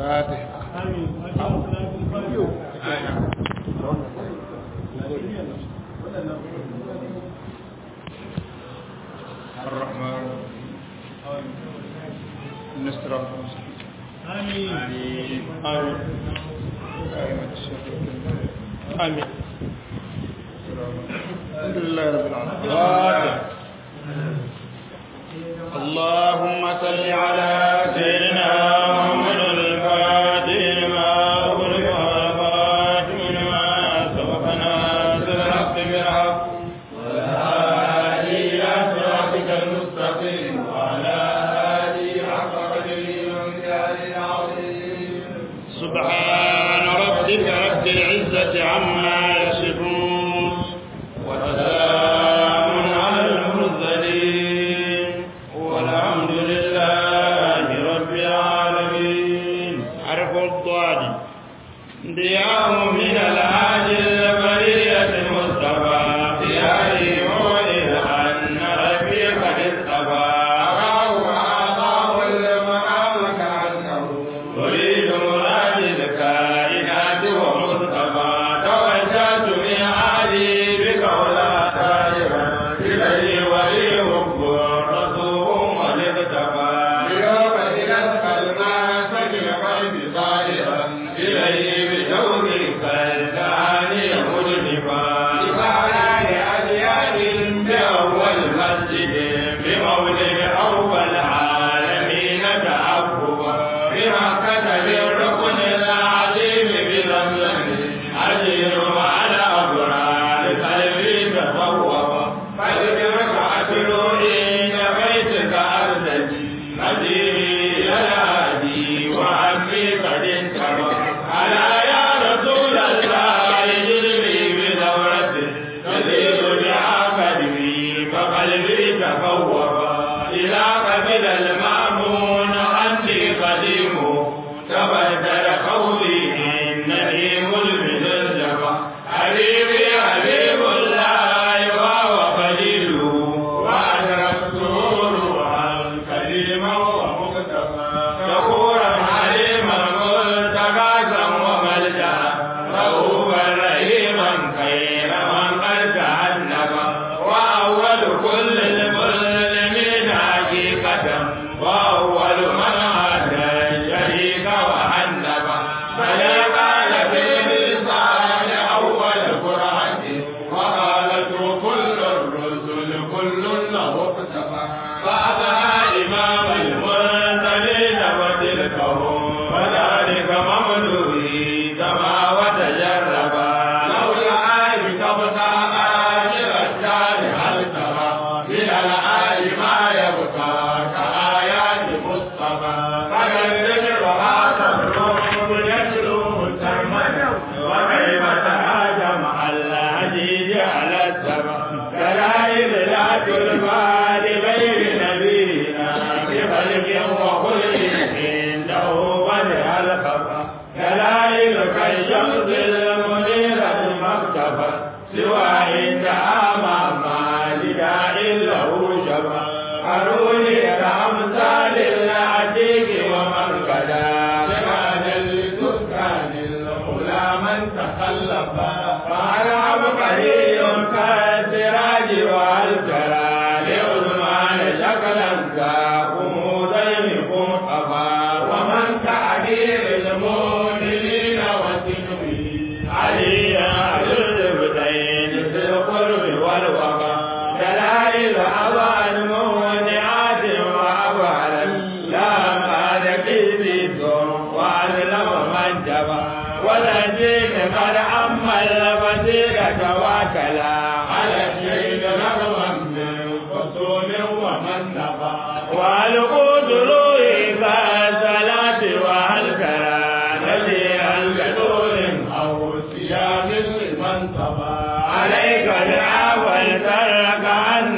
fatiha الرحمن نستر آمين آمين آمين الحمد لله رب العالمين اللهم صل على سيدنا محمد الفاتح لما أغلق والخاتم لما سبق ناصر الحق بالحق والهادي إلى صراطك المستقيم وعلى آله حق قدره ومقداره العظيم سبحان ربك رب العزة عما يصفون وسلام على المرسلين والحمد لله رب العالمين حرف الضاد ضياء من العاجل البرية المصطفى ضيائي مولد أن ربي قد اصطفى أراه وأعطاه المقام كأنه أريد مراد الكائنات ومصطفى توجهت من عالي بك ولا تائبا إليه ولي حب رسول والاقتفى اليوم إلى الكلمات القلب صائرا إليه بجورك الثاني مجنبا إبانا لأديان بأول مسجد بمولد أول العالمين تأببا بمكة بالركن العظيم بزمزم أجر على أبرار قلبي تصوبا فلترك أتلوئي بيتك أرزقي مديني الهادي وعمي قد انتبه ألا يا رسول الله جلبي بدورته تزيد بعقدي فقلبي تفوقا إلى قبل المأمون عني قديم تبدل قولي إنني ملمن الجبا حبيبي حبيب الله وهو خليله وأدركته روحا كريما ومكتفى شكورا حليما ملتقاسا وملجا رؤوفا رحيما خير من قد تعنبا وأول كل المسلمين حقيقة وأول من أتى الشريك وحنبا فلا قال في اللسان أول قرآن وقالت كل الرسل كل له اقتفى فأتى إمام المرسلين وتلكهم وذلك ممدوحي كما وتجربا لولا أن تبقى آخر الدار هل ترى من الآل ما يبقى كآيات مصطفى فكذب وهذا الروح يتلو سرمدا وكيف تهاجم الهديد على السماء دلائل لا تلقى لغير نبينا بخلق وخلق عنده بدء الخفا دلائل كالشمس المنيرة المكتفى سوى عند أمام لداء له شفا قالوني كأمثال العتيق ومن كدا لماذا لتسكن الأولى من تخلفا فأنا عبقري كالسراج والكرى لعثمان شكلا كاكم ذينكم أبا ومن تعبير المؤمنين وتنوي عليا الزبدين في القرب والوفا دلائل أبان مونعات وأبعلا لا قاد كذب وأظلم من جبا ولدين قد أما البصيرة وكلا على الشيء رغما من خصوم ومن نبا والقوت روحي كالصلاة والكرى نزيها كدور أو صيام لمن صبا عليك العفو الترك أن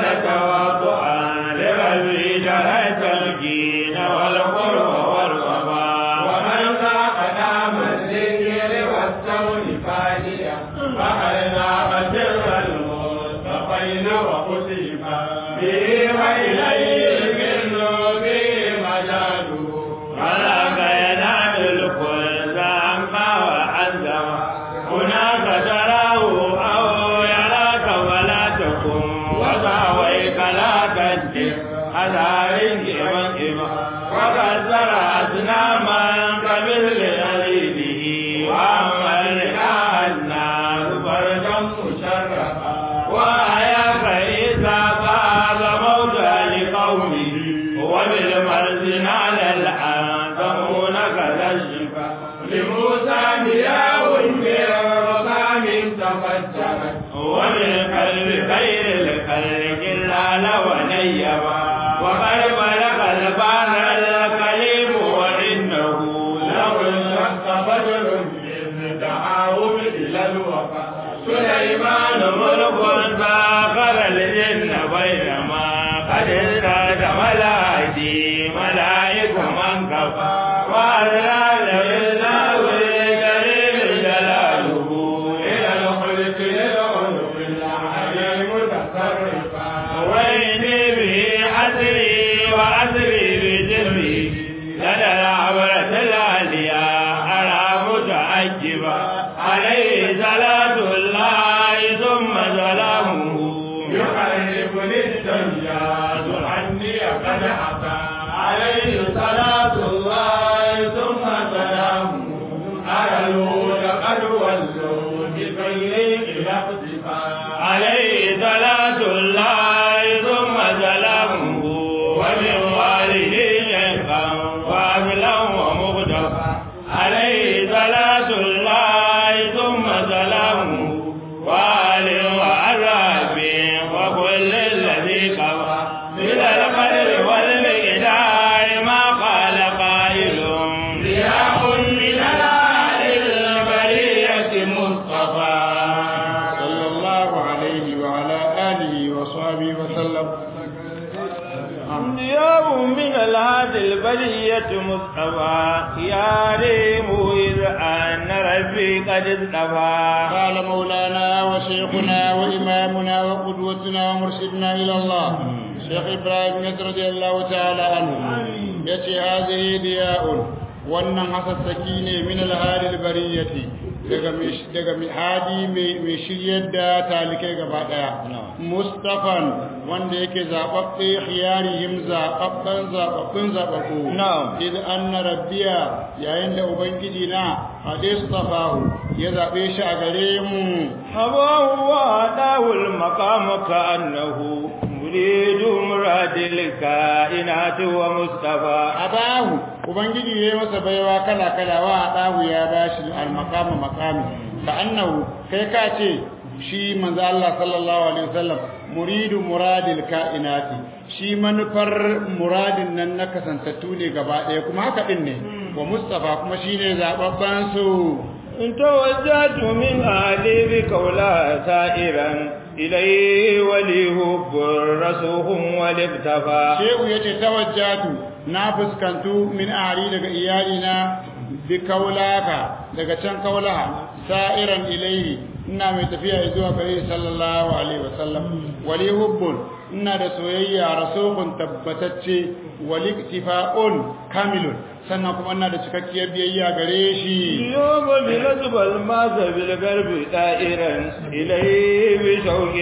تواضعا لغزي جريت الجين والقرب والوفا ومن ذاق نام الذكر والتون فانيا فأرنا مسر المصطفين وقتيبا به وإليه منه به مجال فلا ينال الكل أصناما كمثل خليله وأمرنا الناس فرجا مشرفا وأياك إذا فاز موتى لقومه وبالمرزن على الآن كذا الشفا لموسى ضياء من رقام تفجرت ومن قلب خير الخلق الآل ونيبا وقد بلغ البار الكليم وإنه له الشق بدر من دعاهم إلى الوفا سليمان ملك ساخر الجن بينما قد ازداد ملائكي ملائك من كفى وأذرى لله الكريم جلاله إلى الخلق للعنف العليم تصرفا وإني به حسري وأسري بجري لدى العبرة العالية أرى متعجبا عليه صلاة الله ثم سلامه يقربني السياد عني قد أتى عليه صلاة الله ثم سلامه على الهود قد ولوا بخير إلى اقتفاء عليه صلاة الله ثم سلامه ومن والده وأهلا ومغتفى عليه صلاة الله ثم سلامه وآل وعذاب وكل الذي قضى من القدر والمقدار ما قال قائل ضياء من الآل البرية مصطفى صلى الله عليه وعلى آله وصحبه وسلم ضياء من الهادي البرية مصطفى يا ريم إذ أن ربي قد اصطفى قال مولانا وشيخنا وإمامنا وقدوتنا ومرشدنا إلى الله شيخ إبراهيم يس رضي الله تعالى عنه يتي هذه ضياء wannan hasassaki ne min alhalil bariyati daga daga hadi mai shiryar da talikai gaba daya mustafan wanda yake zababbe khiyarihim zababban zababbun zababbu Na'am. idan anna rabbiya yayin da ubangiji na hadistafahu ya zabe shi a gare mu أباه وأداه المقام كأنه مريد مراد الكائنات ومصطفى abahu ubangiji ya yi masa baiwa kala kala wa adahu ya bashi al-maqama maqami ka annahu kai ka ce shi manzo Allah sallallahu alaihi wasallam muridu muradil kainati shi manufar muradin nan na kasantattu ne gaba ɗaya kuma haka din ne wa mustafa kuma shine zababban su إن توجهت من أهلي بقولا سائرا إليه وليه رسوه والاكتفى shehu yace tawajjatu na fuskantu min ahli daga iyalina bi kaulaka daga can kaulaha sa'iran ilaihi ina mai tafiya zuwa gare sallallahu alaihi wasallam wali hubbun ina da soyayya rasulun tabbatacce wali iktifa'un kamilun sannan kuma ina da cikakkiyar biyayya gare shi يوم بنسب الماس بالقلب دائرا إليه بشوق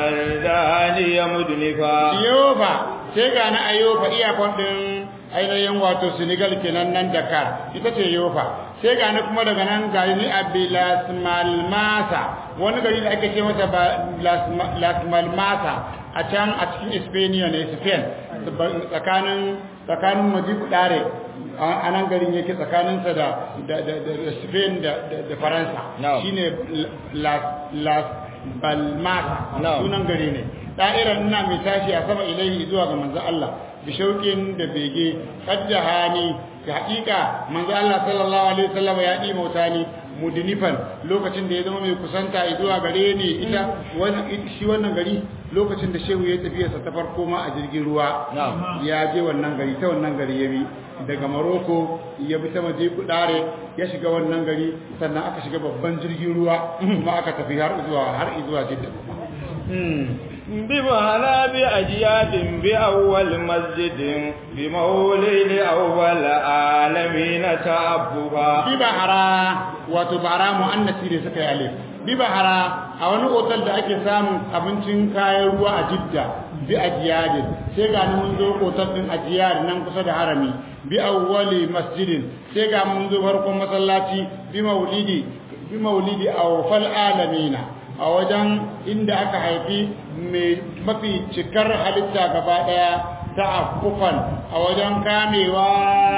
كالداني مدنفا Yoba sai ga na Ayoba iyakon din ainihin wato Senegal kenan nan Dakar ita ce Yoba sai ga ni kuma daga nan gari ni Abilas Malmasa wani gari da ake ce masa ba- Las Las Malmasa a can a cikin Espanya ne Spain tsakanin tsakanin Madiku Dare a nan garin yake tsakaninsa da da da da Spain da da da Faransa Na'am. shine Las Las Balmasa Na'am. sunan gari ne da'irar ina mai tashi a sama ilaihi zuwa ga manzo Allah bi shauƙin da bege qaddahani ga hakika manzo Allah sallallahu alaihi wasallam ya di mauta ni mudnifan lokacin da ya zama mai kusanta zuwa gare ni ita wannan shi wannan gari lokacin da shehu ya tafiya sa ta farko ma a jirgin ruwa Na'am. ya je wannan gari ta wannan gari ya bi daga Morocco ya bi ta maje kudare ya shiga wannan gari sannan aka shiga babban jirgin ruwa kuma aka tafi har zuwa har zuwa Jidda hmm بمهلا بأجياد بأول مسجد بمولد أول عالمين تعبها bibahara wato bara mu'annasi ne suka yi alif bibahara a wani otal da ake samun abincin kayan ruwa a jidda bi ajiyadin sai ga mun zo otal din ajiyar nan kusa da harami bi awwali masjidin sai ga mun zo farkon masallaci bi maulidi bi maulidi awfal alamina a wajen inda aka haifi mai mafi cikar halitta gaba daya ta'affufan a wajen kamewa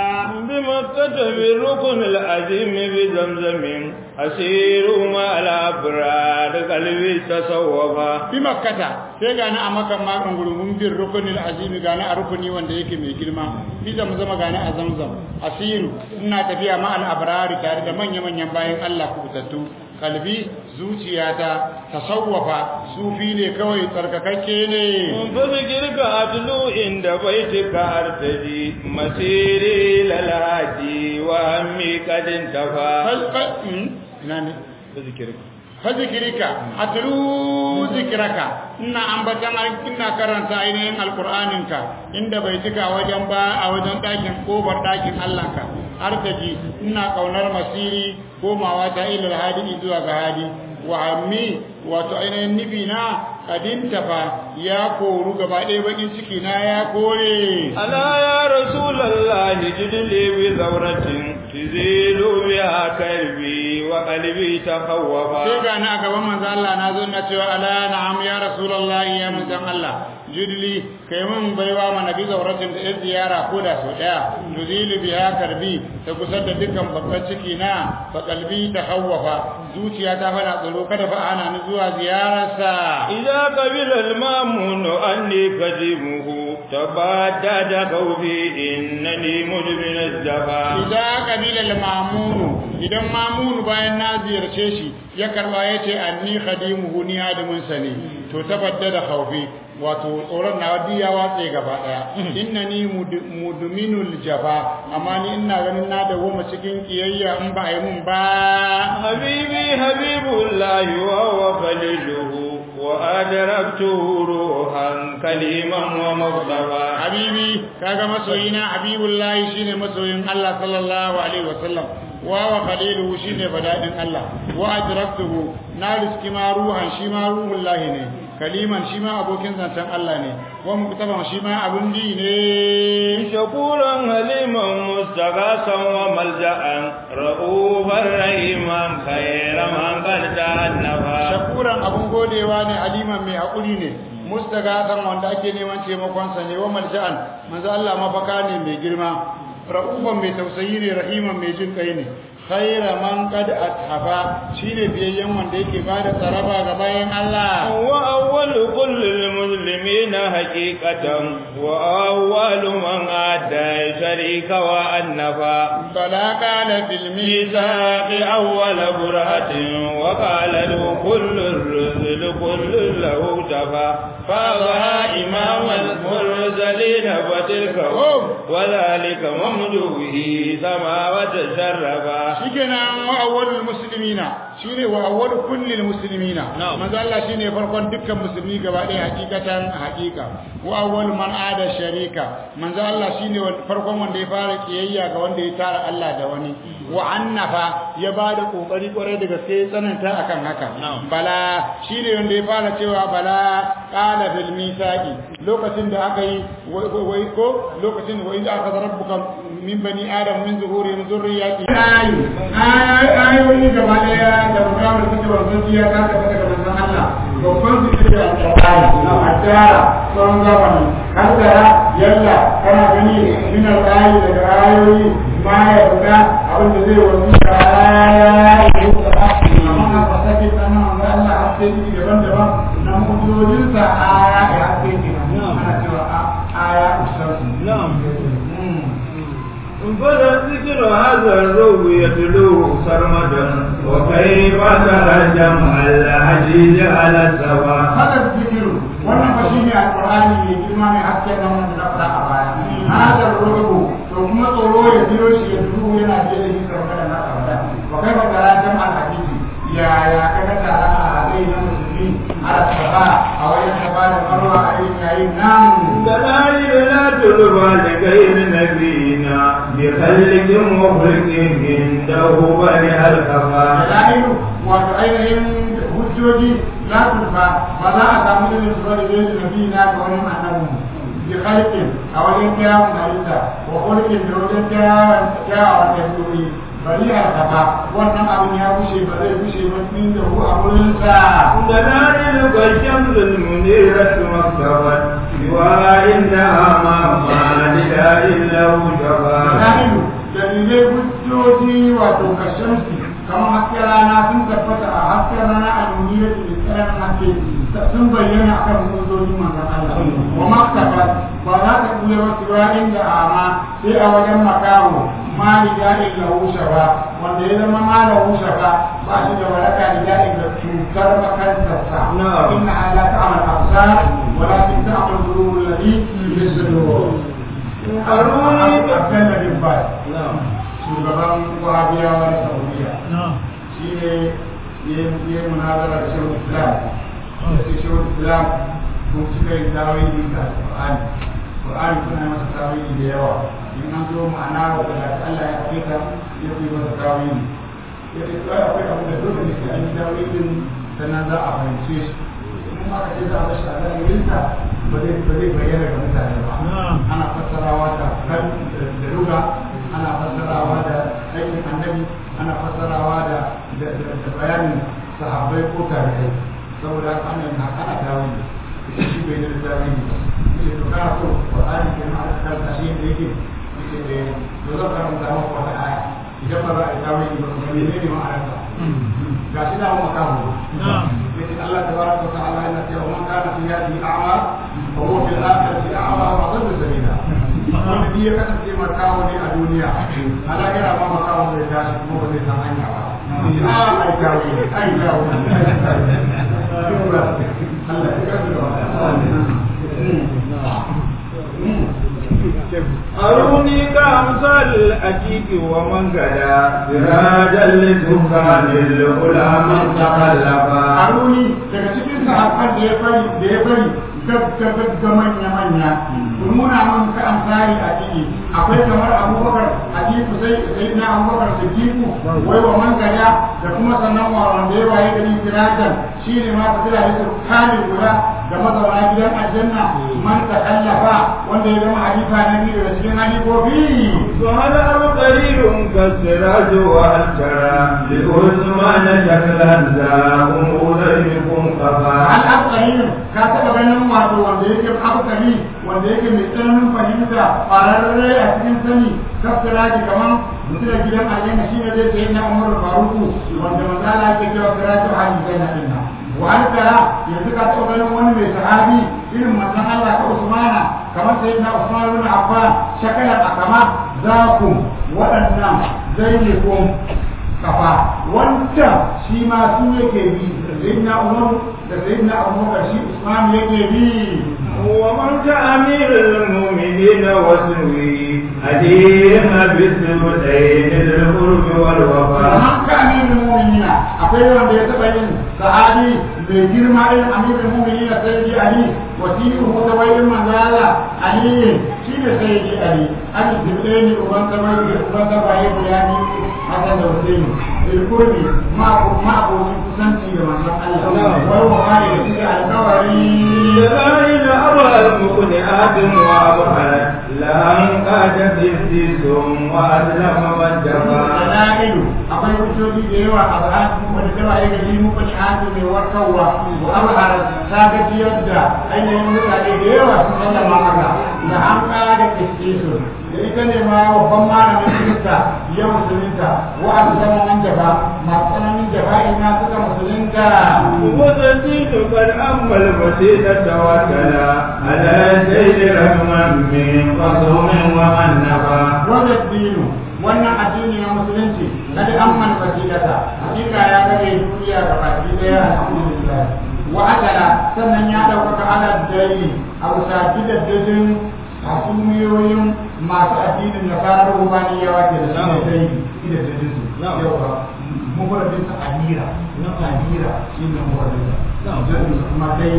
بمكة بالركن العظيم بزمزم أسير مع الأبرار قلبي تصوفا bi makkata sai gani a makan makon gurgun bin rukunin azimi gani a rukuni wanda yake mai girma fi zama gani a zamzam asiru ina tafiya ma al'abrari tare da manya-manyan bayan Allah kubutattu kalbi zuciyata tasawwafa sufi ne kawai tsarkakakke ne فذكرك أتلو عند بيتك أرتدي مسيري للهادي وهمي قد انتفى Fal- fal- hmm? ina ne فذكرك fazikirika atlu zikiraka ina ambatan al- ina karanta ainihin alqur'aninka inda bai cika a wajen ba a wajen dakin kofar dakin Allah ka artaji ina kaunar masiri komawa ta ilal hadi zuwa ga hadi wa ammi wato ainihin nufi na kadin tafa ya koru gaba ɗaya bakin ciki na ya kore ألا يا رسول الله جد لي بثورة تزيل بها كلبي وقلبي sai تخوفا ga na a gaban manzo Allah na zo na cewa ala na'am ya rasulullahi ya manzon Allah jidli kai mun baiwa mana bi zauratin da yar ziyara ko da so daya tuzilu biha karbi ta kusa da dukkan babban ciki na fa kalbi ta hawwafa zuciya ta fara tsoro kada fa ana ni zuwa ziyararsa إذا قبل المامون أني قديمه تبادد خوفي إنني مدمن الزفا idan kabila al-mamunu idan mamunu bayan na ziyarce shi ya karba yace anni khadimuhu ni hadimin sa ne to tabadda da khawfi wato tsoron na wadi ya watse gaba daya innani mud- mudminul jafa amma ni ina ganin na dawo cikin kiyayya in ba a yi mun ba حبيبي حبيب الله وهو خليله وأدركته روحا كليما ومصطفى habibi kaga masoyina habibullahi shine masoyin Allah sallallahu alaihi wasallam wa wa khaliluhu shine badadin Allah wa adraktuhu na riski ma ruhan shi ma ruhullahi ne kaliman shi ma abokin zancen Allah ne wa muktaban shi ma abun ji ne شكورا حليما مستغاثا وملجأ رؤوفا رحيما خير من قد تأنفا shakuran abun godewa ne aliman mai hakuri ne mustagatan wanda ake neman taimakon sa ne wa malja'an manzo Allah mafaka ne mai girma ra'ufan mai tausayi ne rahiman mai jin kai ne khaira man qad athafa shine biyayyen wanda yake bada tsaraba ga bayan Allah وأول كل المسلمين حقيقة وأول من أدى شريك وأنفا bala qala fil ميثاق أول برهة وقال له كل الرسل كل له جفا فأضحى إمام المرسلين فتلك هم وذلك ممدوه سما وتشرفا shikenan wa awwalul muslimina shine wa awwalu kullil muslimina Na'am. manzo Allah shine farkon dukkan musulmi gaba ɗaya hakikatan hakika wa awwalu man ada sharika manzo Allah shine wa- farkon wanda ya fara kiyayya ga wanda ya tara Allah da wani wa annafa ya bada kokari kwarai da gaske ya tsananta akan haka Na'am. bala shine wanda ya fara cewa bala qala bil misaqi lokacin da aka yi wai- wai wai ko lokacin wa idza akhadha rabbuka min bani adam min zuhurihim dhurriyyati ayu ayoyi gaba daya da mukamar suke wanzan ya ta tafi daga manzon Allah babban su ke da alƙur'ani a tara tsawon zamani har da yalla kana gani min alƙayi daga ayoyi ma ya fita abin da zai wanzu da ayoyi amma na fasake tsanan manzon Allah har sai ji daban-daban na mu'ujojinsa aya ya haske ke ana cewa aya usansu نعم فذكر هذا الروح يتلوه سرمدا وكيف ترى الجمع العزيز على السواء haka zikiru wannan fa shine alqur'ani mai girma mai haske nan wanda na fara a baya hada rubu to kuma tsoro ya biyo shi ya duhu yana biye da shi kamar da na fara wa kai ba tara jama'al hadisi ya ya kaga tara a hadisi na musulmi ala saba a wajen saba da الوالدين نبينا بخلق وخلق عنده بني الكفا dalilu wato ainihin hujjoji la tulfa ba za a samu irin su bane da nabi na ga wani annabi bi khalqin a wajen kyawun halitta wa khulqin da wajen kyawun kyawun dabi'o'i bari a kafa wannan abin ya bushe ba zai bushe ba tun da ku a wurin sa دلائل كالشمس المنيرة مكتبت وإنها ما مالها إلا وجبا dalilu dalilai hujjoji wato kashamsi kamar hasken rana sun tabbata a hasken rana a duniyar da tsayan haske sun bayyana a kan hujjoji manzan Allah wa maktaba ba za ta kula wasu ra'in da ama sai a wajen makawo mali daɗin lahusha ba wanda ya zama ma lahusha ba ba shi da waraka da daɗin da cutar makantarsa Na'am. inna ala ta'amal absar walakin ta'amal qulubul ladhi fi sudur أروني Abdullah bin Baz نعم shugaban wahabiyawa na saudiya shi ne ya yi munazara da shehu islam da ce shehu islam kun cika yin tawili ga qur'ani qur'ani kuna masa tawili da yawa in an zo ma'ana wa da Allah ya fita ya fi masa tawili ya ce to akwai abu da dole ne sai an yi tawilin sannan za a fahimce shi in aka ce za a bashi a zahirinsa ba zai ba zai bayyana ga mutane ba ana fassarawa da kan da ruga ana fassarawa da aikin annabi ana fassarawa da da da bayanin sahabbai ko tabi'ai saboda haka ana yin haka ana tawili ita shi bai da tawili ba yace to kana so qur'ani ke ma aka karanta shi da yake yace eh to zan karanta maka wata aya idan ba za a yi tawili ba kuma ne ne ma'anarsa ga shi da mu kawo yace Allah tabaraka wa ta'ala yana cewa man kana fi hadhihi a'ma fa huwa fil akhirati a'ma wa adallu sabila wanda duk ya kasance makawo ne a duniya a lahira ma makawo zai tashi kuma ba zai san hanya ba yace a ai kawo ne ai kawo ne Allah ya kawo أروني كأمثال الأكيك ومن غدا سراجا لسكان الأولى من تخلفا Haruni daga cikin sahabban da ya bari da ya bari gab gab ga manya manya ku nuna mun ka amsari a ciki akwai kamar Abubakar Hadisu sai sai na Abubakar Siddiqu wai wa man gada da kuma sannan wa wanda ya waye gari sirajan shine ma ta da su kale guda da mazauna gidan aljanna man ta kallafa wanda ya zama halifa na biyu daga cikin halifofi وهل قريب كالسراج وهل ترى لعثمان شكلا ذا أمور بكم خفا an abkari ka taɓa ganin wato wanda yake abkari wanda yake mai tsananin fahimta ƙwararre a cikin sani kafira ji kaman mutum da gidan aljanna shi ne zai sayi na umar faruku wanda mazala ke cewa firatu hali zai na dinna wa an tara yanzu ka taɓa ganin wani mai sahabi irin manzon Allah ka Usmana kamar sai na Usman ibn Affan shakalar akama za ku waɗannan zai ne kun kafa wancan shi ma su yake bi sayyidina umar da sayyidina abubakar shi usman yake bi ومن كأمير المؤمنين وسوي أديم بالسودين القرب والوفاء amma ka amirin mu'minina akwai wanda ya taɓa yin sahabi mai girma irin amirin mu'minina sayyidi ali wasiru ko da wayin manzala ali shi ne sayyidi ali ali dibdeni uban tabai uban tabai bayani hasan da husaini bil qurbi ma ko ma ko kusanci da manzon Allah wai wa ma da shi alƙawari جبائن أرى المقنعات وأبحرت لأن قادت السيسم وأسلم من جفا dalilu akwai hujjoji da yawa a ba'an wanda ta waye gari muku ne an mai warkarwa wa abhar ta ga da ainihin mutane da yawa sun sallama maka da an kara da kiskisu da ita ne ma babban malamin kirista ya musulunta wa an zama nan jaba masu tsananin jaba'i na suka musulunta وتزيد قد أما الوسيلة وكلا على سيد رحما من قصوم ومن نفا wanda dinu wannan addini na musulunci na da amman fasilata hakika ya gare duniya ga baki daya alhamdulillah wa akala sannan ya ɗaukaka ala dai a bisa gidaddajin hasumiyoyin masu addinin nasarar rubaniyawa ke da shi dai gidaddajin su yawa mubaradin sa amira na amira shi ne mubaradin sa jami'in kuma dai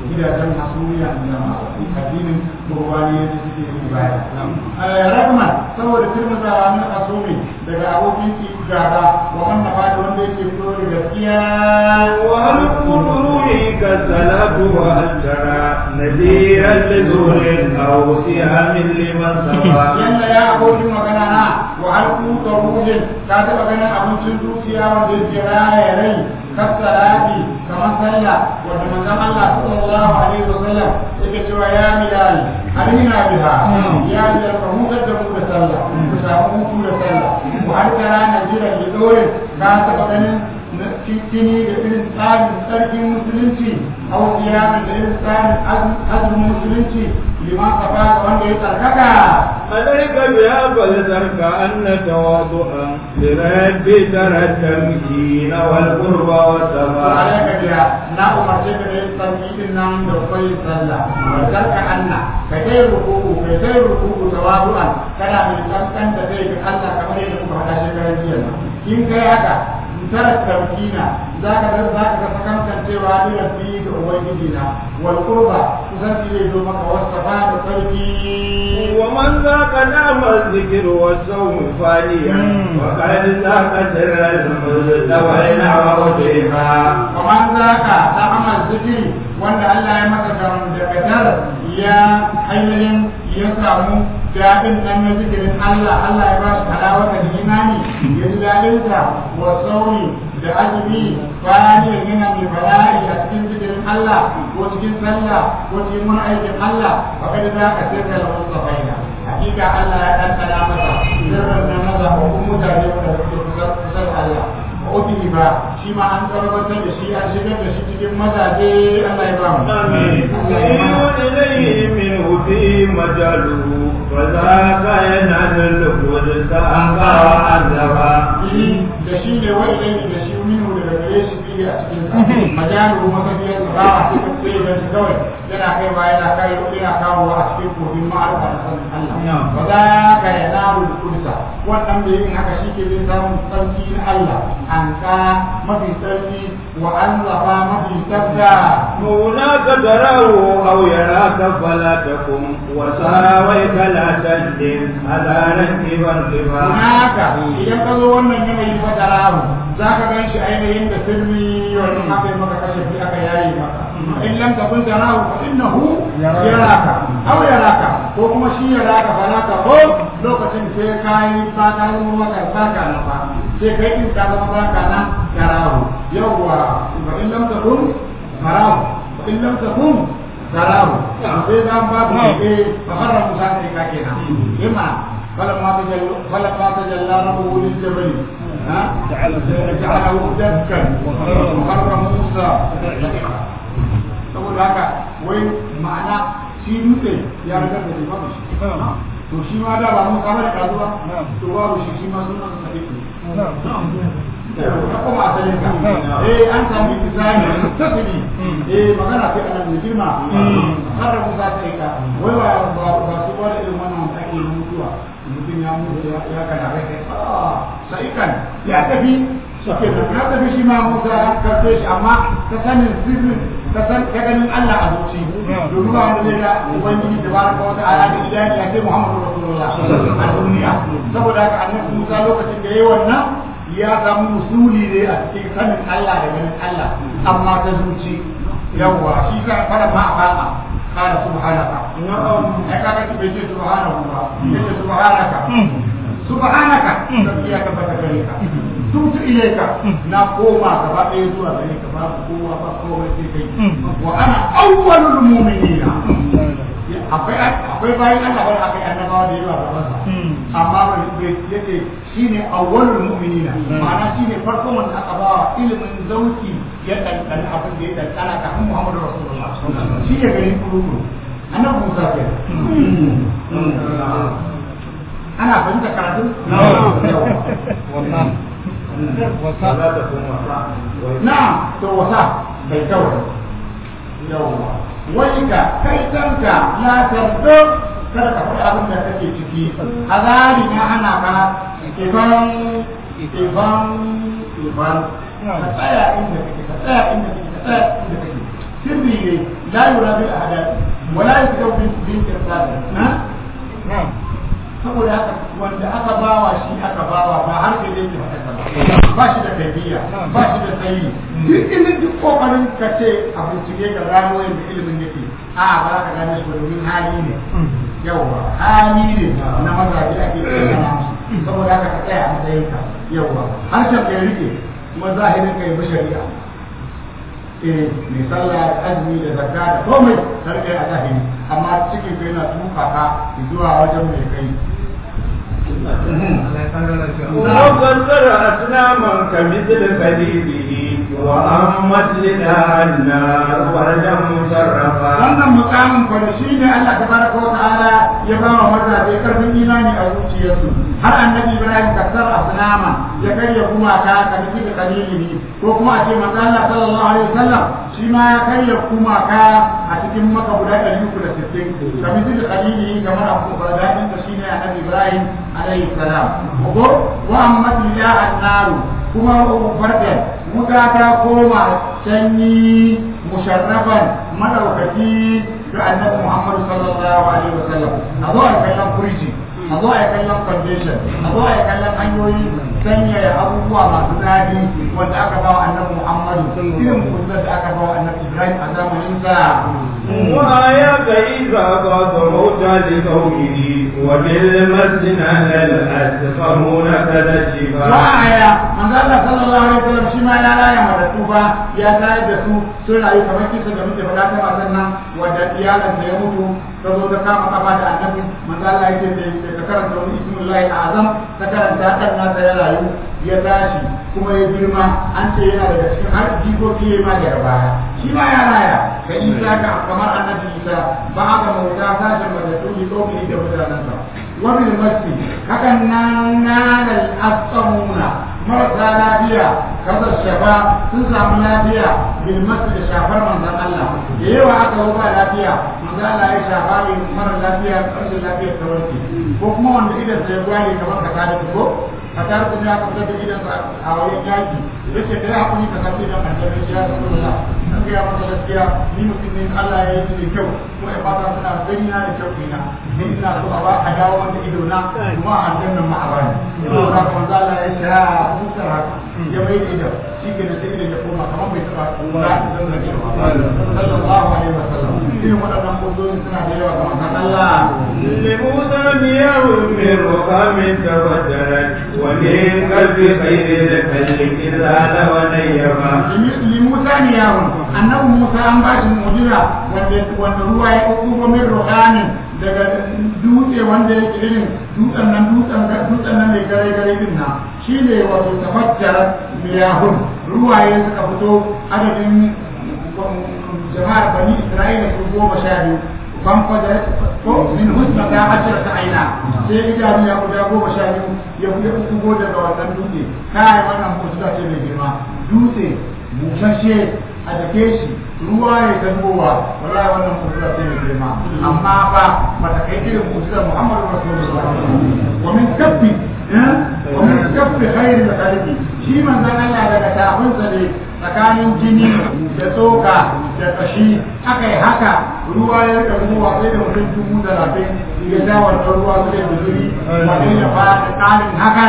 gidajen hasumiya da masu addinin gurbani da suke yi baya rahman saboda turmuzawa na asumi daga abokin ki gaba wa wannan ba da wanda yake fito da gaskiya وهل قدروي كالصلاة وهل ترى نذيرا لزور أو سهام لمن سوى yanda ya abokin magana na wa alku da ruhin ka taɓa ganin abincin zuciya wanda yake raya rai kasarati kamar sallah wanda manzon Allah sallallahu alaihi wasallam yake cewa ya milal alina biha ya milal ka hutar da mu da sallah ku samu hutu da sallah wa har tara najiran da dore ka taɓa ganin kini da irin tsarin sarkin musulunci au siyamin da irin tsarin azumin musulunci liman kafa wanda ya tsarkaka عليك بها فلترك أن تواضعا لربي ترى التمكين والقرب والسماء عليك بها نا umarce ka da yin sarki din nan da kwai sallah zarka anna ka kai ruku'u kai kai ruku'u tawadu'an kana mai kankan da zai ga Allah kamar yadda kuma hada shekaran jiya in kai haka tara tarkina zaka ga zaka ga sakantancewa ni rabbi ga ubangiji na wal qurba kusanci zai zo maka wasafa da sarki ومن ذاق نعم الذكر والصوم فانيا وقد ذاق سر المستوى ووجهها kamar zaka ta amal zikiri wanda Allah ya maka gamdakatar ya ainihin ya samu daɗin nan na zikirin Allah Allah ya ba shi halawa da imani ya ji daɗinsa wa sauri da azumi bayan yana mai bala'i a cikin zikirin Allah ko cikin sallah ko cikin wani aikin Allah fa kada za ka sai da mustafaina hakika Allah ya ɗanɗana masa sirrin nan na zaɓaɓɓun mutane wanda suke kusa da Allah ubihi ba shi ma an tabbatar da shi an shigar da shi cikin mazaje Allah ya ba mu آمين إليه منه في مجاله وذاك ينال القدس أنقى وعذبا da shi ne wa ilai da shi minu daga gare shi fiye a cikin sa majalu masabiyar sa ba a cikin sai da shi kawai yana kai ba yana kai yana kawo a cikin kogin ma'arufa da sanin Allah ba za ka ya naru kudusa wannan da yin haka shi ke zai samun sarki na Allah an ka mafi sarki wa an zafa mafi tsafta هناك تراه أو يراك فلا تقم وساويك لا تندم على رتب الربا haka idan ka zo wannan yanayi fa tarahu za ka gan shi ainihin da sirri wannan haka yi maka kashe fi aka yayi maka in lam takun tarahu fa innahu yaraka aw yaraka ko kuma shi yaraka fa naka ko lokacin sai ka yi ba ka zama maka saka na fa sai kai in ka zama saka na tarahu yawwa fa in lam takun tarahu fa in lam takun tarahu sai dan babu eh fa harra musa kai ka kenan yamma فلما تجلى فلما تجلى ربه للجبل ها جعله دكا وخر موسى saboda haka wai ma'ana shi dutse ya riga da babu shi to shi ma da ba mun kama da kasuwa to babu shi shi ma sunan sa ne ka kuma asalin ka eh an sami misali tasiri eh magana sai anan da girma har da musa sai ka wai ba ba su wani irin wannan ake mutuwa mutum ya mutu ya kana rai sai kan ya tafi suke da ya tafi shi ma musa ya karfe shi amma ta sanin sirrin ka san ka ganin Allah a zuci domin ba wanda zai ga ubangiji da baraka wata aya da idani ya ce Muhammadu Rasulullah a duniya saboda haka annabi Musa lokacin da yayi wannan ya samu musuli ne a cikin sanin Allah da ganin Allah amma ta zuci yawwa shi ka fara ma a fara قال سبحانك نعم هكذا بيجي سبحانه الله يجي سبحانك سبحانك تبكيك فتكريك تبت إليك نقوم كما يزوى ذلك باب قوة فقوة سيكي وأنا أول المؤمنين akwai bayan Allah wani akai annabawa da yawa da masa amma ba yace shine awwalul mu'minina ma'ana shine farkon wanda aka bawa ilimin zauki ya dandan abin da ya dandana kafin Muhammadu Rasulullah shi ne garin kurukuru annabi Musa ke ana fahimta karatu wannan wasa na to wasa bai kawai yawwa wai ka kai kanka la tardo kada ka faɗi abin da kake ciki azali na ana ka ifan ifan ifan ka tsaya inda kake ka tsaya inda kake ka tsaya inda kake sirri ne la yura bil ahadath wala yuktabu bil bil irsal na saboda haka wanda aka bawa shi aka bawa ba har da yake haka ba ba shi da kaifiya ba shi da tsayi duk ilimin duk kokarin ka ce a bincike ga gano yadda ilimin yake a ba za ka gane shi ba domin hali ne yawwa hali ne na mazaje ake tsaya saboda haka ka tsaya a matsayinka yawwa harshen ka ya rike kuma zahirin ka yi bi shari'a eh mai sallah da azumi da zakka da komai sarkai a zahiri amma cikin kai na tuka ka zuwa wajen mai kai وقدر أصناما كمثل خليله وأمت لها النار وردا مشرفا wannan mukamin kwada shi ne Allah ta baraka wa ta'ala ya ba wa mazaje karfin imani a zuciyarsu har annabi Ibrahim kasar asnama ya karya gumaka ka nufi da kalilihi ko kuma a ce manzo Allah sallallahu alaihi wasallam shi ma ya karya gumaka a cikin maka guda ɗari uku da sittin ka nufi da kalilihi kamar abu daɗin da shi ne annabi Ibrahim alaihi salam ko wa amma ya annaru kuma fardan wuta ta koma sanyi musharrafan madaukaki ga annabi Muhammad sallallahu alaihi wasallam a zo a kallon kurji a zo a kallon foundation a zo a kallon hanyoyi sanyaya abubuwa masu daɗi wanda aka ba wa annabi Muhammad irin kullum da aka ba wa annabi Ibrahim a zamanin sa وآية إذا قاد موتى لقومه وبالمسجد على الأسفرون كذا الشفاء wa'aya manzo Allah sallallahu alaihi wasallam shi ma ya raya matattu ba ya tayar da su sun rayu kamar kisa da muke faɗa ta matan nan wanda iyalan ya mutu ta zo ta kama kafa da annabi manzo Allah yake da ta karanta wani ismullahi azam ta karanta dan nasa ya rayu ya tashi kuma ya girma an ce yana daga cikin har jikoki ya ma daga baya shi ma ya raya ka isa ka kamar annabi isa ba aka mauta sashen matattu ne tsohon da mutanensa wani masjid hakan nan nanal asqamuna marasa lafiya kasar shafa sun samu lafiya bil masjid da shafar manzon Allah da yawa aka zo ba lafiya manzon Allah ya shafa ne mara lafiya rashin lafiyar ta warke ko kuma wanda idan sai gwale kamar ka tada ko ka tada kuma ya fitar da idan a wajen yaki yace da ya hakuri ka kace da annabi ya rasulullah an ga masa gaskiya ni mutum ne Allah ya yi ni kyau kuma ya fata suna gani na da kyau ina ni ina so a ba a dawo wanda ido na kuma a aljannan ma a bani to ka manzo Allah ya sha fuskar haka ya mai da ido shi ke da sai ido ya koma kamar bai taba kura da zan rage ba sallallahu alaihi wasallam irin waɗannan mutoyin suna da yawa kamar kan Allah لموسى مياه من رقام تفجرت ومن قلب خير الخلق زاد ونيما limusa ne yawon annabi musa an ba shi mu'jiza wanda wanda ruwa ya kokko min ruhanin daga dutse wanda yake irin dutsen nan dutsen dutsen nan mai gare gare din nan shine wato tafajjara miyahun ruwaye suka fito adadin jama'ar bani isra'ila su goma sha biyu ban fajar ko min husna ta hajjar ta aina sai idanu ya guda goma sha biyu ya ya kugo daga wannan dutse kai wannan mu'jiza ce mai girma dutse bushashe a dake shi ruwa ya zangowa wallahi wannan mu'jiza ce mai girma amma fa bata kai irin mu'jizar Muhammadu Rasulullah wa min kabbi wa min kabbi khairil khaliqi shi manzon Allah daga tafinsa ne tsakanin jini da tsoka da kashi aka yi haka ruwa ya rika zuwa sai da mutum dubu talatin ya sha wannan ruwa su da guzuri wani ya fara tsarin haka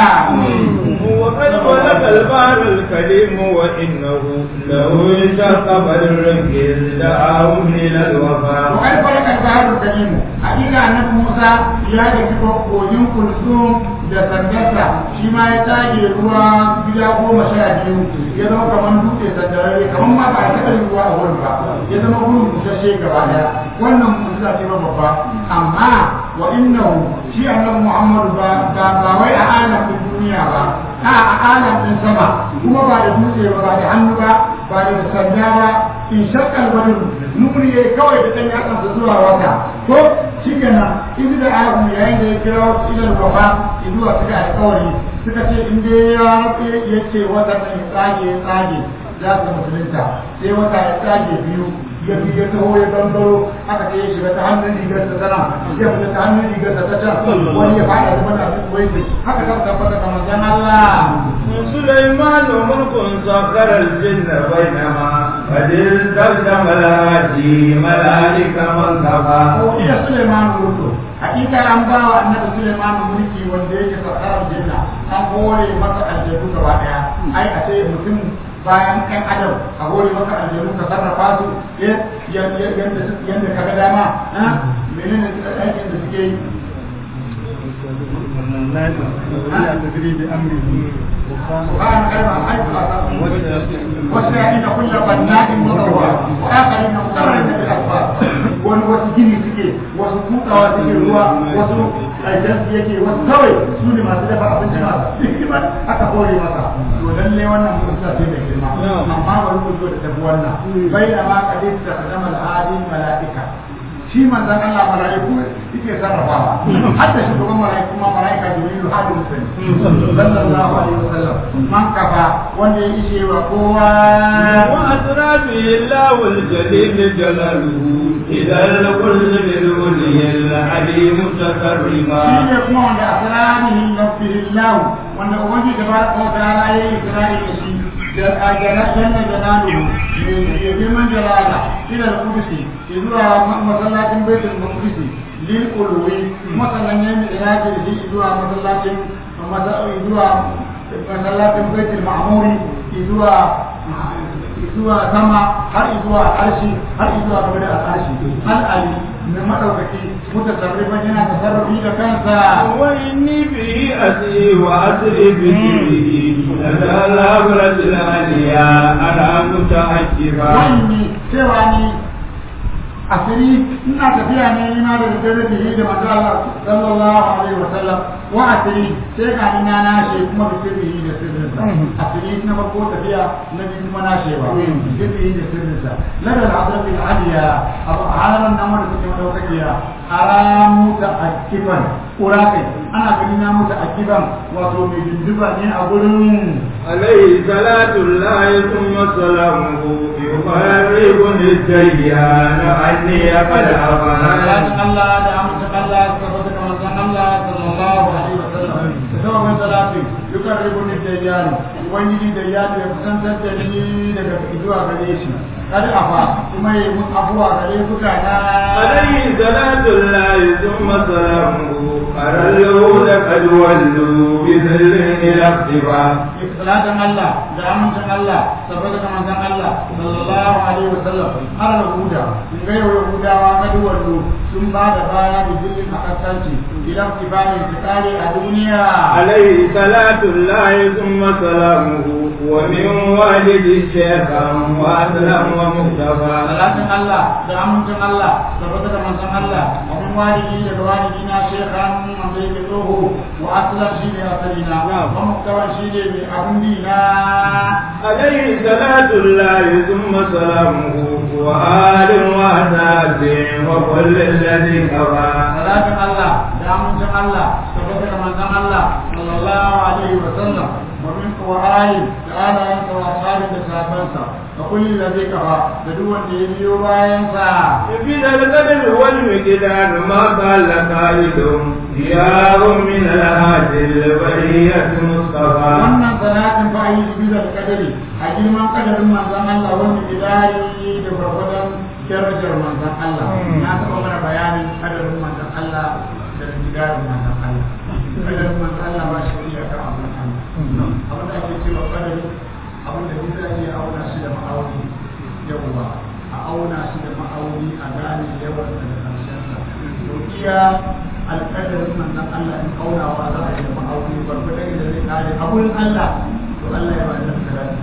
وقد خلق البحر الكريم وإنه له شق بدر دعاه إلى الوفاء وقد فرق البحر الكريم حقيقة أن موسى يا جفت kogin kulsum da sandarsa shi ma ya tage ruwa gida goma sha biyu ya zama kamar dutse sandararre kamar ma ba a taɓa yin ruwa a wurin ba ya zama wurin busasshe gaba daya wannan mu'jiza ce ba babba amma wa innahu shi annabi Muhammadu ba ba ba wai a alam din duniya ba a a alam din sama kuma ba da dutse ba ba da hannu ba ba da sanda ba in shakkal badru nuri yayi kawai da dan yatsansa zuwa wata ko shi kenan in da abu yayin da ya kira idan gaba zuwa suka alƙawari suka ce in dai ya ya ce wata mai tsage tsage za su musulunta sai wata ya tsage biyu ya bi ya taho ya gangaro aka ce ya shiga ta hannun rigar ta tana ya fita ta hannun rigar ta can wani ya fada da mana su wai haka ta tabbata kamar jan Allah سليمان ملك سخر الجن بينما قد استخدم الهادي ملائكة من كفى iya Suleiman Ruto hakika an ba wa annabi Suleiman mulki wanda yake sakarar jinna an hore masa aljanu gaba daya ai a ce mutum bayan kan adam a hore maka aljanu ka sarrafa su yadda yadda ka ga dama menene aikin da suke yi سبحان كلمة حيث وسائل كل بناء مطوع وآخرين مقررين بالأسفار wani wasu gini suke wasu kutawa suke ruwa wasu aikin yake wasu kawai su ne masu dafa abinci masu hikima aka kore masa to lalle wannan mutunta ce mai girma amma bari ku zo da tafi wannan bai da ma kadai da kadama al'adin mala'ika shi manzan Allah mala'iku yake sarrafawa hatta shi kuma mala'iku ma mala'ika jibrilu hadu musani sallallahu alaihi wasallam man kafa wanda ya ishe wa kowa وأسرى به الله الجليل جلاله إذا الكل بالولي العليم shi تكرما ne kuma wanda asrarihi nafsihi wanda ubangi tabaraka wa ta'ala ya yi isra'i da shi da ajana janna jalalu ne girman jalala ila al-qudsi zuwa masallacin baitul maqdis lil qulwi masallan ne mai iraji da shi zuwa masallacin zuwa masallacin baitul ma'muri zuwa zuwa sama har zuwa arshi har zuwa gaba da arshi al ali mai madaukaki mutasarrifan yana tasarrufi da kansa وإني به أسري وأسري به لدى الأبرة العليا أنا متعجبا wani cewa ni asiri ina tafiya ne ina da daddare da yi da manzo Allah sallallahu alaihi wa sallam wa asiri sai ga ni na nashe kuma da sirri da sirrin sa asiri na farko tafiya na biyu kuma nashe ba sirri da sirrin sa lada al-hadrat al-aliya abu halan nan wanda suke madaukakiya aramu ta akiban urakai ana gani na muta akiban wato mai dindiba ne a gurin عليه صلاة الله ثم سلامه يقربني الديان عني قد salatin أفنى Allah da amincin Allah suka fata kamar san Allah sallallahu alaihi wa sallam da sababin salatin yukan ribu ni da yaro ubangiji da yaro ya kusantar da ni daga zuwa gare shi kada afa kuma yi mun abuwa gare mutana عليه صلاة الله ثم سلامه أرى اليهود قد ولوا بذل إلى اختفاء salatin Allah da amincin Allah saboda kamar san Allah sallallahu alaihi wa sallam har da huda in ga yau yahudawa ga duwallo sun ba da baya da jillin akaskanci idan kibani su kare a duniya عليه صلاة الله ثم سلامه ومن والد شيخا وأسلم ومختفى salatin Allah da amincin Allah da bata da manzon Allah wa min walidi da walidi na shekhan wanda yake tsoho wa aslan shi ne asalina wa muktawan shi ne mai abun dina عليه صلاة الله ثم سلامه وآل وأصحاب وكل الذي كفى salatin Allah da amincin Allah da bata da manzon Allah sallallahu alaihi wa sallam wa min qawai da alayansa wa ashabi da sahabansa da kulli ladhi kafa da duk wanda ya biyo bayan sa في القدر والمقدار ما قال قائل ديار من الهادي البرية مصطفى wannan salatin fa yi bizar kadari a girman kadarin manzon Allah wanda idari da gwargwadon darajar manzon Allah na taɓa mana bayanin kadarin manzon Allah da gidarin manzon Allah kadarin manzon Allah ba shi iya kan abin Allah abin da ake cewa kadari abin da bisa iya auna shi da ma'auni yawwa a auna shi da ma'auni a gane yawan da karshen sa to iya alƙadarin manzon Allah in aunawa za a yi da ma'auni gwargwadon da zai kare abun Allah to Allah ya ba da salati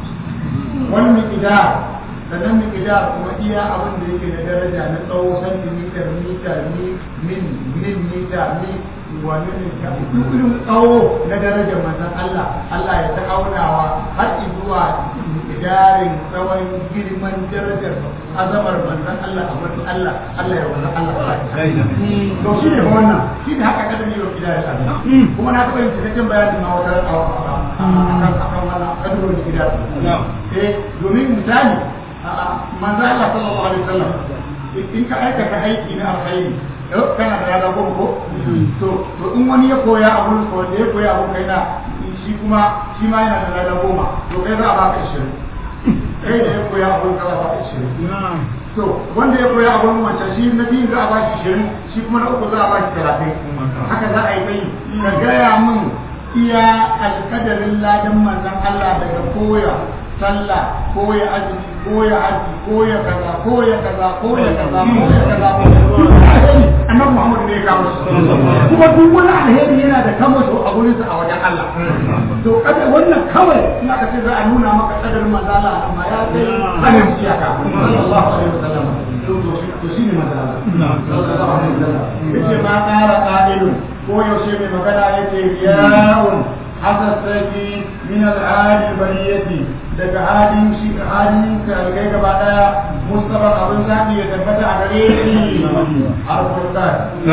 wani miqdar sannan miqdar kuma iya abin da yake da daraja na tsawo centimeter mita mi min min mita mi wani ne ta irin tsawo na darajar manzon Allah Allah ya ta aunawa har zuwa miqdarin tsawon girman darajar azamar manzon Allah a wurin Allah Allah ya wannan Allah to shi ne wannan shi ne haka kada ne yau gida ya kuma na taɓa yin cikakken bayanin ma wata akan akan wannan kadurin gida eh domin misali manzo Allah sallallahu alaihi wasallam in ka aikata aiki na alkhairi kana da rada goma ko to to in wani ya koya abun ko da ya koya abun kai na shi kuma shi ma yana da lada goma to kai za a baka ishirin kai da ya koya a wurin kaza baka ishirin to wanda ya koya a wurin wancan shi na biyu za a ba shi ishirin shi kuma na uku za a ba shi talatin haka za a yi kai ka gaya min iya alkadarin ladan manzon Allah daga koya sallah koya azumi koya haji koya kaza koya kaza koya kaza koya kaza annabi Muhammad ne ya kawo shi kuma duk wani alheri yana da kama shi a gurin sa a wajen Allah to kada wannan kawai in aka ce za a nuna maka kadarin manzon Allah amma ya kai sanin iyaka sallallahu alaihi wasallam to shi ne manzon Allah sallallahu alaihi wasallam yace ma qara qailun ko yaushe mai magana yake ya'un hasassaki min al'adi bariyati daga halin shi halin kai gaba daya mustafa abin zabi ya tabbata a gare shi harfin da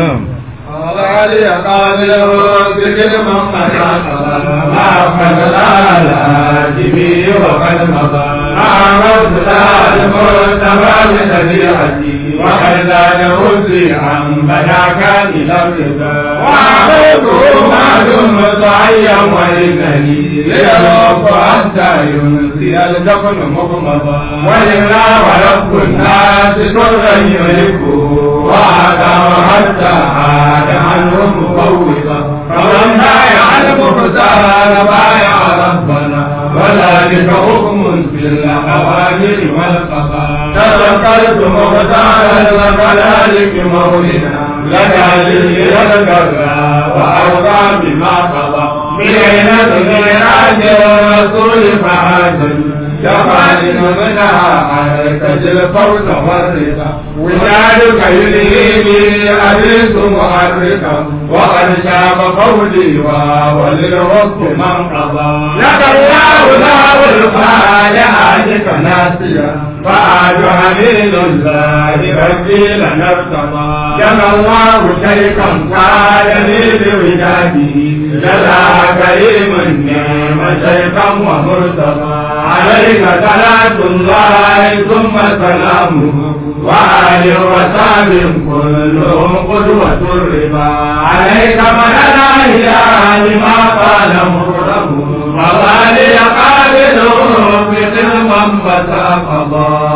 علي قادر بكل من مدى ما فضل على جبي وقد مضى عرض المرتبى بطبيعتي وقد زاد وزي عن بناك الى الرضا وعرضه ما دمت حيا وانني ليرب حتى ينسي الدفن مغمضا ولله ورب الناس سرا يهلكه وعدا حتى عاد عنه مفوضا فمن بايع المختار بايع ربنا وذلك حكم في الاوامر والقضاء تذكرت مختار وكذلك مولنا لدى للكرى وارضى بما قضى بليلة ميراج الرسول فعاجل جمال منها عليك الفوز والرضا ولادك يلهيني أبيت محركا وقد شاب قولي وللرب من قضى لك الله له الفالحاتك ناسيا فآج حميد الله ربي لنا ارتضى جمع الله شيخا قال لي بوداده جزا كريم النعم شيخا ومرتضى عليك صلاة الله ثم سلامه وآل وصحب كلهم قدوة الرضا عليك من الأحياء لما قال مكرم وظالي قابل بقلما متى قضى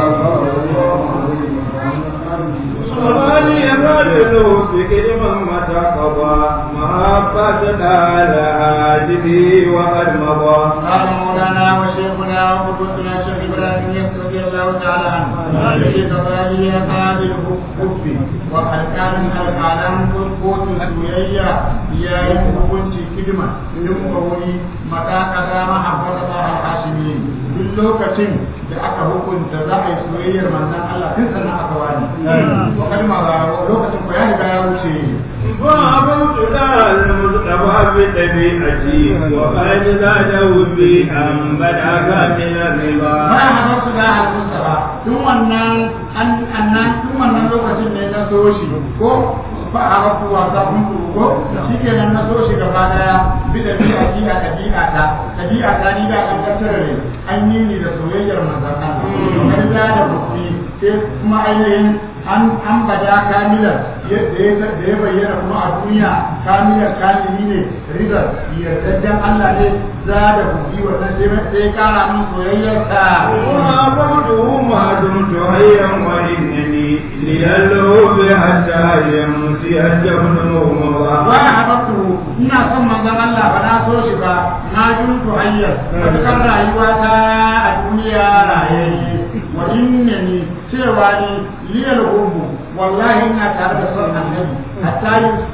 وظالي قابل بقلما متى قضى محبة على هاجبه وقد مضى قال مولانا وشيخنا وقدوتنا الشيخ ابراهيم يسر رضي الله تعالى عنه الذي تضالي قابل الكف وقد كان العالم قوت السويية يا يكون كلمة يمكن متى كذا محبة الله الحاشمين duk lokacin da aka hukunta za a yi soyayyar manzon Allah tun sannan aka wani wa kalma ba lokacin ko ya riga ya wuce وعبدت لها المصطفى بطبيعتي وقد زاده بأن بدأك من الرضا ba a haɗa su da al-mustafa tun wannan annan tun wannan lokacin ne na so shi ko ba a haɗa kuwa ta kun ko shi ke nan na so shi gaba daya bi da bi a ji a ɗabi'a ta ɗabi'a ta ni da an tattara ne an yi ni da soyayyar manzon Allah kamar da da buki sai kuma ainihin an an bada kamilar yadda ya da ya bayyana kuma a duniya kamilar kamili ne rizal yardajjen Allah ne za da buki wannan sai sai kara min soyayyar ta وعبده ما دمت حيا وإنني للهوب حتى يمسي الجبن مغمضا wa habatu ina son manzon Allah ba na so shi ba na juntu hayyar matukar rayuwa ta a duniya rayayye wa innani cewa ni liyal hubbu wallahi ina tare da son annabi hatta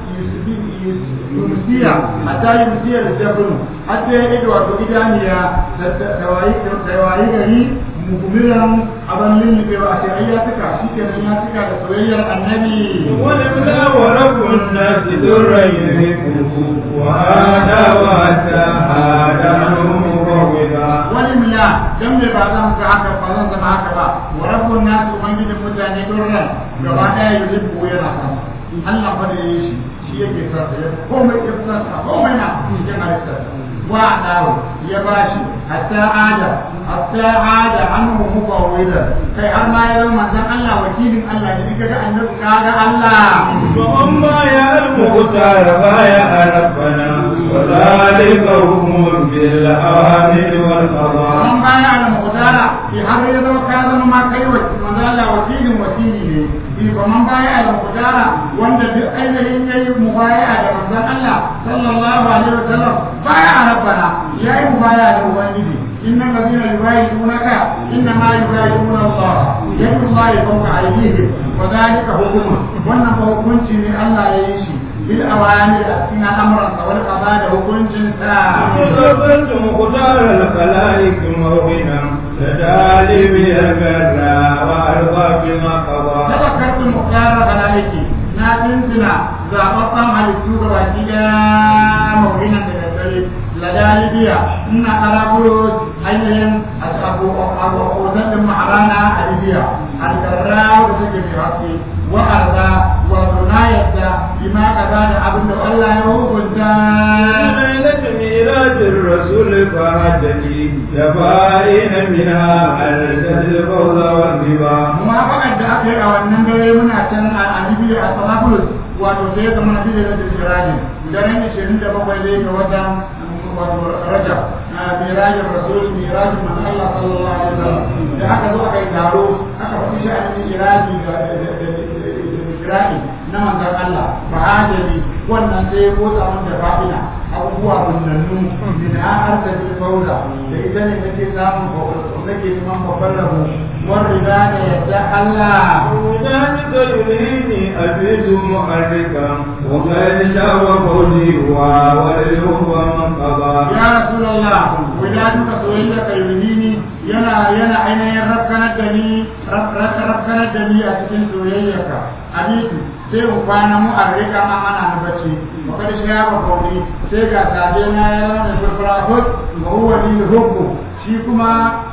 yumsiya hatta yumsiya da jabru hatta ya ido wato idaniya da wayi da wayi gari mukumiran abin lullube ba a ce ai ya tuka shi kenan ya tuka da soyayyar annabi ولولا ورب الناس درا يهلكه وهذا واتى هذا عنه مروضا wani mila dan me ba zan ga haka ba zan zama haka ba wa rabbun nas ubangijin mutane durran gaba daya yuhibbu yana san Allah fa da yayi shi shi yake sa ya komai ya sa komai na cikin halittar wa dawo ya bashi hatta ada hatta ada anhu mufawwida kai har ma ya zama manzon Allah wakilin Allah ne kaga annabi kaga Allah ومن بايع المختار بايع ربنا وذلك حكم بالأوامر والقضاء an baya da mutara ki har ya zama ka zama ma kai wa manzo Allah wakilin wakili ne bi ba man baya da mutara wanda duk ainihin yayi mubaya da manzo Allah sallallahu alaihi wasallam baya rabbana yayi mubaya da ubangiji innal ladina yubayyi'unaka innama yubayyi'una Allah yadu Allah fawqa aydihim wa dhalika hukmu wannan ba hukunci ne Allah ya yi shi bil awamir a cikin al'amuran wal qada da hukuncin sa وصفت مختار الخلائق موهنا تدالي بالبرى وأرضى بما قضى تذكرت مختار خلائقي na tuntuna zaɓaɓɓen halittu ga baki ɗaya maurinan da daddare ladalibiya ina ƙaraburo ainihin abokan ɗin maharana a libya algarra da take mai haske wa'arza wato na yadda bima kaza da abin da Allah ya hukunta ليلة ميلاد الرسول فهدني جبائن منها أرجت الفوز والربا muwafaqar da aka yi a wannan dare muna can a Libya a Salafus wato sai ga mana bidiyar da Sirajin daren 27 dai ga watan wato Rajab na Mirajin Rasul Mirajin man Allah sallallahu alaihi wasallam da aka zo aka yi taro aka faɗi sha'anin Iraji da Isra'i na manzon Allah ba adali wannan sai ya motsa mun da fa'ina abubuwa bunnannu min har da fauza da ita ne nake samun nake neman babban rabo والربا يدعى الله ذلك يلهيني أبيت محركا وقد شاء فوزي واليوم من قضى يا رسول الله ولادك سويلك يلهيني ينا ينا أين يركنا الدني ركنا الدني أتكين سويلك أبيت sai mu kwana mu a rika ma ana na bacci wa kada shi ya ba kauri sai ga sabe na ya zama da furfura hud wa huwa lil hubbu shi kuma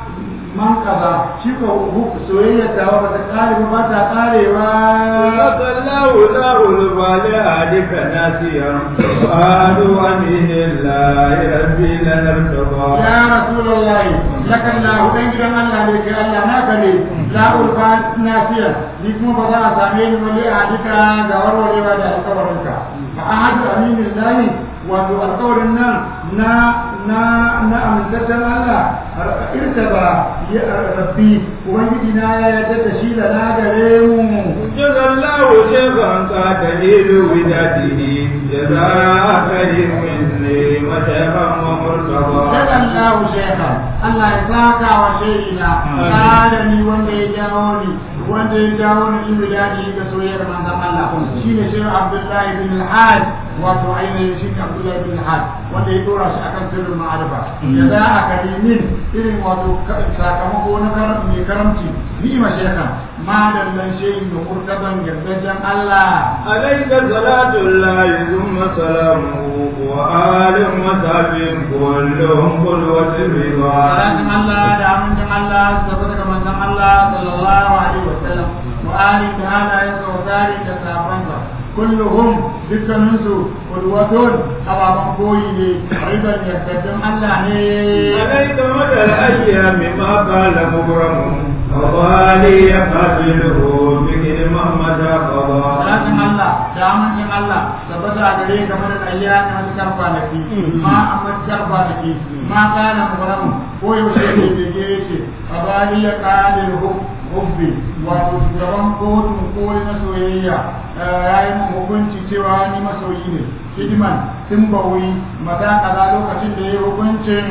man kaza shi ko soyayya ta ba ta kare ba ta karewa صدق الله له البالغ ناسيا قالوا أمين الله ربي لنرتضى ya rasulullah laka Allah dan gidan Allah ne kai Allah naka ne la ulfa nasiya ni kuma ba za a same ni wani a dika ga warwarewa da alƙawarinka fa ahadu aminillahi wato alƙawarin nan na na na amintaccen Allah irtaba ya rabbi ubangiji na ya yarda da shi da na gare mu جزى الله شيخا قاتل وداته جزاء كريم مني وشيخا ومرتضى Daga Allah shekha Allah ya saka wa shehina kada ni wanda ya jawo ni wanda ya jawo ni in biladi ga soyayyar manzon Allah shine shehu Abdullahi bin Al-Hajj wato ainihin shi Abdullahi bin Al-Hajj wanda ya dora shi akan sirrin ma'arifa ya za a karimin irin wato sakamako na karam mai karamci ni'ima shekha madallan shehin da murtaban yardajen Allah عليك صلاة الله ثم سلامه وآل وصحبه كلهم قدوة الرضا salatin Allah da amincin Allah su tafi daga manzon Allah sallallahu alaihi wa sallam wa ali da halayen sa wa tsari da sahabbansa kulluhum dukkaninsu qudwatun ababan koyi ne riban yardaddin Allah ne عليك مدى الأيام ما قال مبرم وضالي قاتله بكل محمد قضى salatin Allah da amincin Allah tabbata a gare ka mara ayya na matukar kwanaki ma a matukar kwanaki ma kana mubaramu ko yaushe ne bege yake a bari ya kare hubbi wato shugaban kotun koli na soyayya ya yi mun hukunci cewa ni masoyi ne hidiman tun bawi mata kaza lokacin da ya yi hukuncin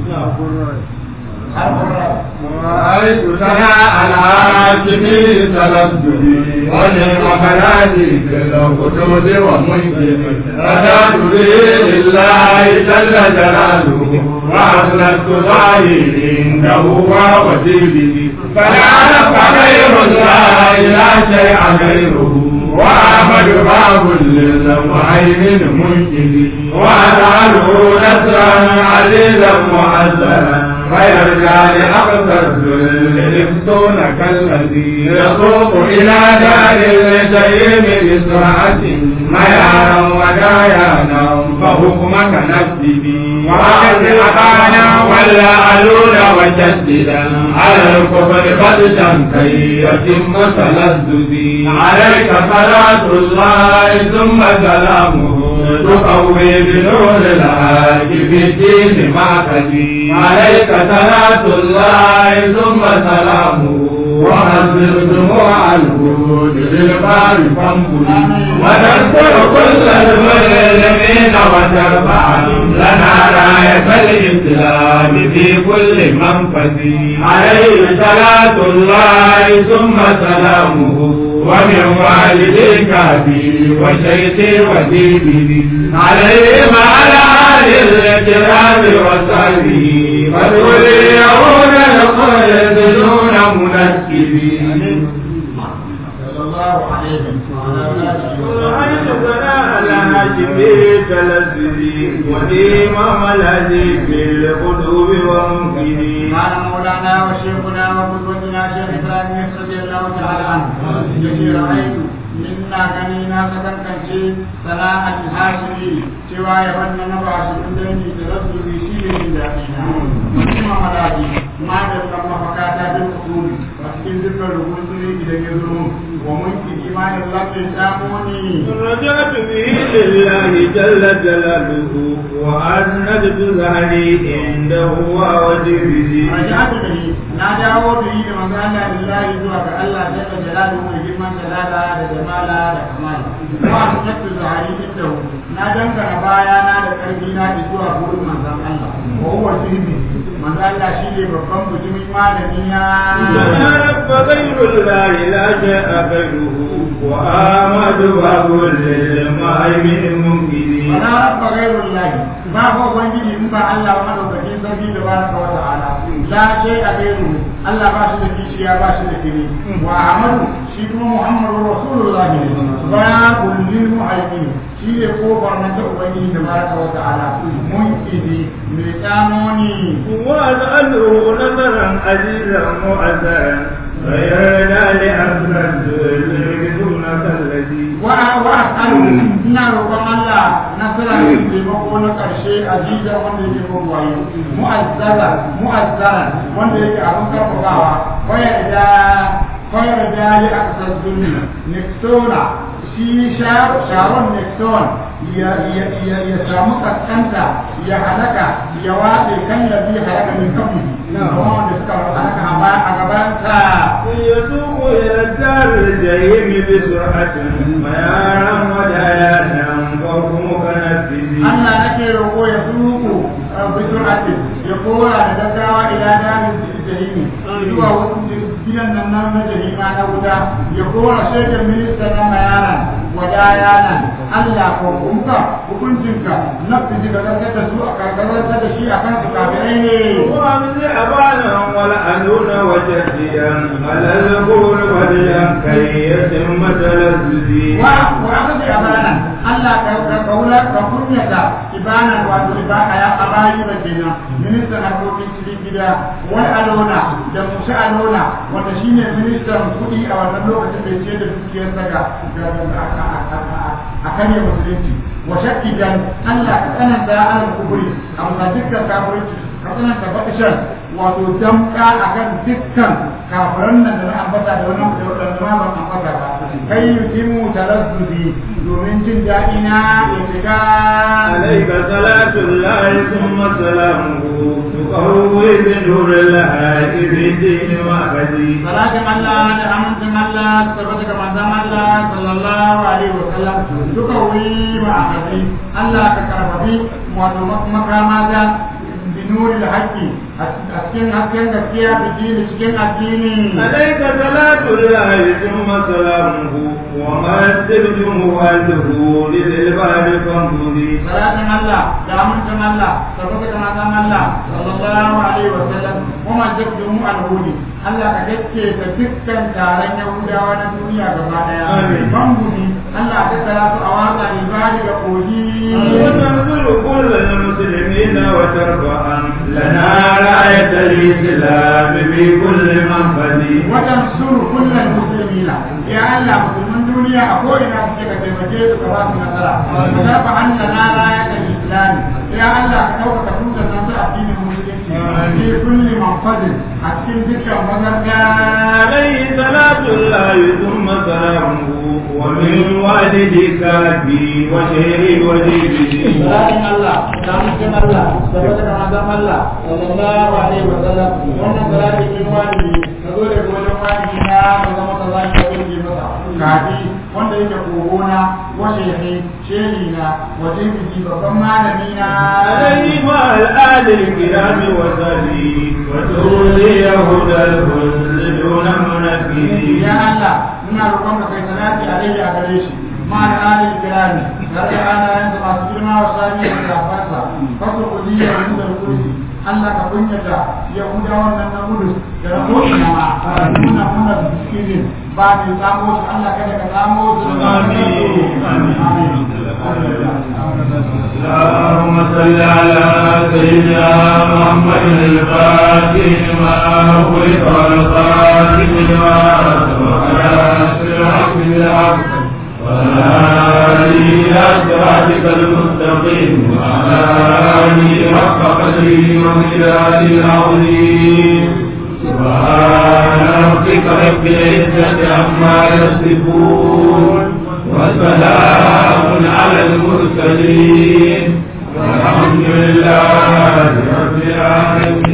رأيت سنا العاجمي تلذذي ولمكاني في الخدود ومنكر رجعت به لله جل جلاله وأسلمت ظاهري عنده ووسيله فلعنك غير الله لا شيء غيره وأحمد باب للمهيمن منجز وأجعله نصرا عزيزا معزرا فيرجع لأقصى الذل يفتون كالذي يسوق إلى دار الجحيم بسرعة ميانا ودايانا فحكمك نفسي وأخذ أبانا ولا ألون وشددا على الكفر خدشا كي يتم تلذذي عليك صلاة الله ثم سلامه تقوي بنور الحاج في الدين معتدي عليك صلاة الله ثم سلامه وحذر دموع الهود للبار فانبلي ونذكر كل المسلمين وترفع لنا راية الإسلام في كل منفذ عليه صلاة الله ثم سلامه ومن والديك بي وشيخي وديني عليهم على آل الكرام وصحبه فدوليون الخلد دون منكبين صلى الله عليه وعلى وديم ملذي في القلوب وممكنين قال مولانا وشيخنا وقدوتنا شيخ ابراهيم رضي الله تعالى عنه يجي رايت منا غنينا سكنكنشي صلاح الهاشمي cewa ya wannan na ba shi kun dangi da rasu bi shi ne jin daɗi na kuma malaji ma da kan mafaka ta bin kusuri a cikin dukkan rubutun idan ya zo wa mulki imanin lafin samoni رجعت به لله جل جلاله وأسندت ظهري عنده ووجهه raja'atu bihi na dawo bihi da manzo Allah lillahi zuwa ga Allah jalla jalaluhu mai girman jalala da jamala da kamal wa sunatu zahiri indahu na dangana baya na da karfi na da zuwa gurin manzon Allah wa huwa sirri manzo Allah shine babban bujumin malami na فما رب غير الله لا شاء غيره وآمد باب للمهيمن الممكن wala rabba ghairul lahi ba ko ubangiji in ba Allah ba madaukakin sarki da baraka wa ta'ala la shay a gairu Allah ba shi da kishiya ba shi da kiri wa ahmadu shi kuma muhammadu rasulullah ne ba kullin muhaimin shi ne kofar nan ta ubangiji da baraka wa ta'ala mun kidi mai tsamoni وأسأله نظرا عزيزا مؤثرا غيرنا لأسند دونك الذي wa wa asalu ina roƙon Allah nasara da taimako na ƙarshe aziza wanda yake mugwaye mu'azzara mu'azzara wanda yake abin karfafawa waya da waya da ya aksar zulmi nixona shi sharon nixon ya ya ya ya samu kaskanta ya halaka ya watse kan yabi halaka min kafin kuma wanda suka halaka a baya a gabansa يسوق إلى الدار الجحيم بسرعة ميارا ودايانا فوقك نفسي Allah nake roƙo ya suku bisurati ya kora da gaggawa ila damin jahimi zuwa wasu gidan nan na na jahima na wuta ya kora shaidan minista na mayana wadaya nan Allah ko kunka hukuncinka nafi ga karkar da su a karkarar da shi a kan su kafirai ne وأمزي أبانا ولأنون وجديا على القول وليا كي يتم تلذذي wa wa aka ce abana Allah ka ka kaula ka kunyata ibana wato ibana ya abayi da kenan ministan harkokin cikin gida wai alona da musa alona wanda shine ministan kudi a wannan lokacin da ce da dukiyar daga a kan musulunci wa shakki dan Allah ka tsananta alal kuburi amma dukkan kafirci ka tsananta bakishan wato damka akan dukkan kafiran nan da na ambata da wannan da wannan ma ban ambata ba kai yukimu talazzudi domin jin daɗi na ya shiga عليك صلاة الله ثم سلامه تقوي بنور الله في الدين وعبدي salatin Allah da amincin Allah su tabbata ga manzon Allah sallallahu alaihi wa sallam duka wuri ma'amadi Allah ka karfafi wato makama da binuri da haƙƙi a cikin hasken gaskiya da dini cikin addini عليك صلاة الله ثم سلامه وما استبدم والده للباب فانبذي salatin Allah da amincin Allah tabbata ga manzon Allah sallallahu alaihi wa sallam kuma jabdumu alhudi Allah ka gaske da dukkan taron Yahudawa na duniya gaba daya Amin. bambuni Allah ta tsara su a watsa ibadi da kogi وتنصر كل المسلمين وترفع لنا راية الإسلام في كل منفذ وتنصر كل المسلمين يا الله مسلمين دنيا أقول إن أفسك تمجيد كراس نصرة وترفع عنا راية الإسلام يا الله كتوك تكون النصر الدين المسلمين في كل منفذ أكين ذكر مزرقا عليه صلاة الله ثم سلامه ومن والدك أبي وشيري وجيبي salatin Allah da mutum Allah da wata da manzon Allah sallallahu alaihi wa sallam wannan salati min wani ka zo da wajen wani na ka zama ka zaki ka burge masa kafi wanda yake kogona wace ne sheri na waje biki babban malami na عليه مع الآل الكرام وسبي وتولي هدى الكل دون منفذ ya Allah muna roƙon ka kai salati alaihi a gare shi ma da alil kirami tare da anayen sa masu girma wa sami da kafarsa fasu kuliyar hudar kursi Allah ka kunyata yahuda wannan na gudu da na ko'ina ma nuna muna biskirin ba mai tsamo shi Allah kada ka tsamo su Amin. اللهم صل على سيدنا محمد الفاتح ما خلق والخاتم لما سبق ناصر الحق بالحق وآله إلى صراطك المستقيم وعلى آله حق قدره ومقداره العظيم سبحان ربك رب العزة عما يصفون وسلام على المرسلين والحمد لله رب العالمين